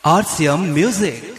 RCM Music.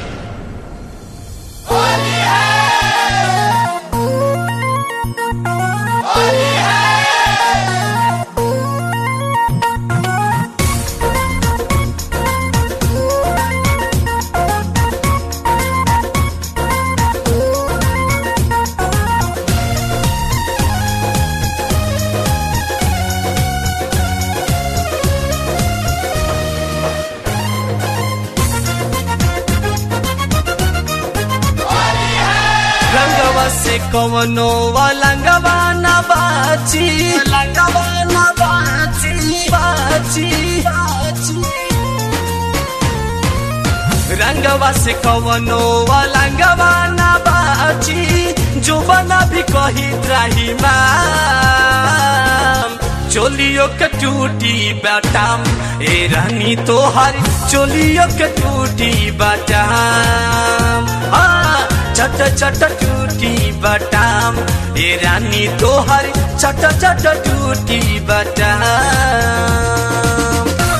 रंगवा से कवनो लंगवा न बाची लंगवा न बाची बाची बाची रंगवा से कवनो लंगवा न बाची जो बना भी कही त्राही माम चोलियो के टूटी बाटाम ए रानी तोहर चोलियो के टूटी बाटाम हाँ चट चट टूटी बटाम ए रानी तोहर चट चट टूटी बटाम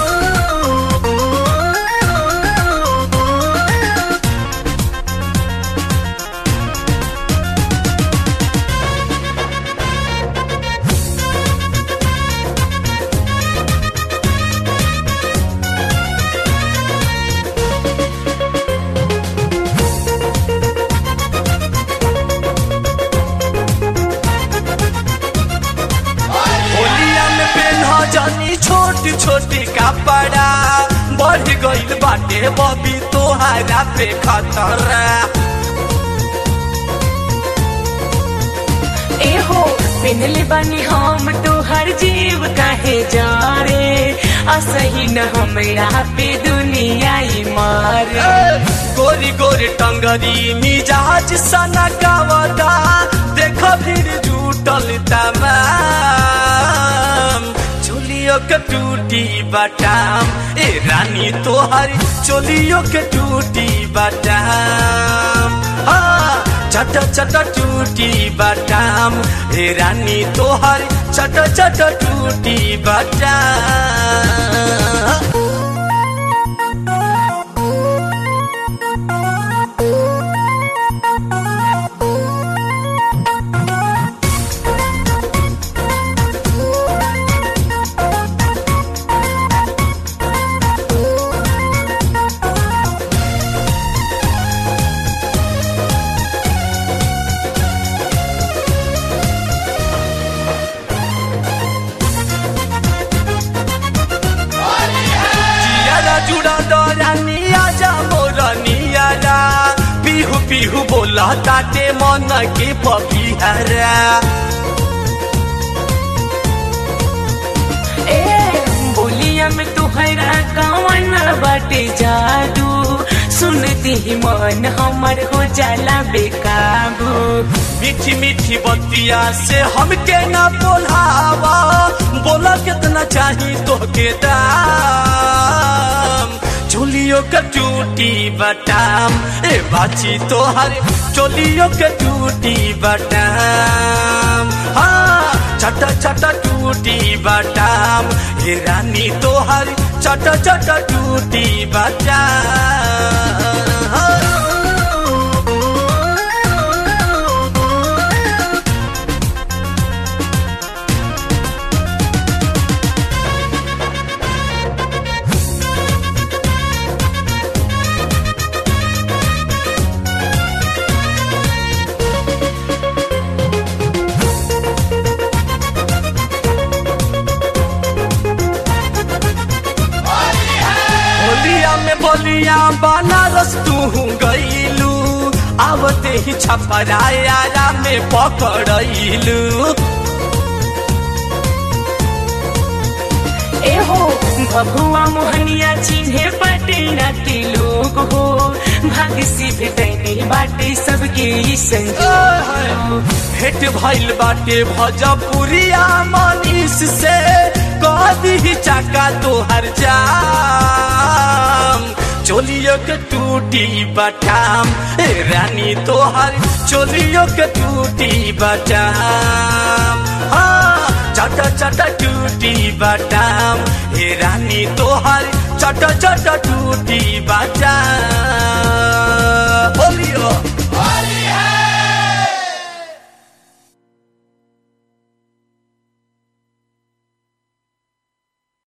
होलिया में पेन्हा जानी छोटी छोटी कपड़ा बढ़ गइल बाटे बबी तोहरा पे खतरा एहो पिनले बानी हम तोहर जीव काहे जा रे असही न हमरा पे दुनिया ही मारे गोरी गोरी टंगरी मिजाज सना गावता देख भीड़ जुटल तमाम चोलियो के टूटी बटाम ए रानी तोहर चोलियो के टूटी बटाम हाँ चट चट टूटी बटाम ए रानी तोहर चट चट टूटी बटाम जियारा जुड़ा डरा नियाजा मोर नियारा पिहु पिहु बोला ताटे मन के पपिहरा ए बोलिया में तुहरा कवन बाटे जादू सुनती ही मन हमर हो जाला बेकाबू मीठी मीठी बतिया से हमके ना बोलावा बोला कितना चाही तोहके दाम चोलियो के टूटी बटाम ए बाची तोहर चोलियो के टूटी बटाम हाँ चट चट टूटी बटाम ए रानी तोहर चट चट टूटी बटाम होलिया में बोलिया बनारस तू गईलू आवते ही छपराया में पकड़लू एहो भभुआ मोहनिया चिन्हे बाटे नाती लोग हो भाग से भेटैने बाटे सबके ई संजोग भेट भइल बाटे भजपुरिया मनीष से कदी चाका तोहर जाम चोलियो के टूटी बटाम ए रानी तोहर चोलियो के टूटी बटाम हाँ चट चट चट टूटी बाटाम हे रानी तोहर चट चट टूटी बाटाम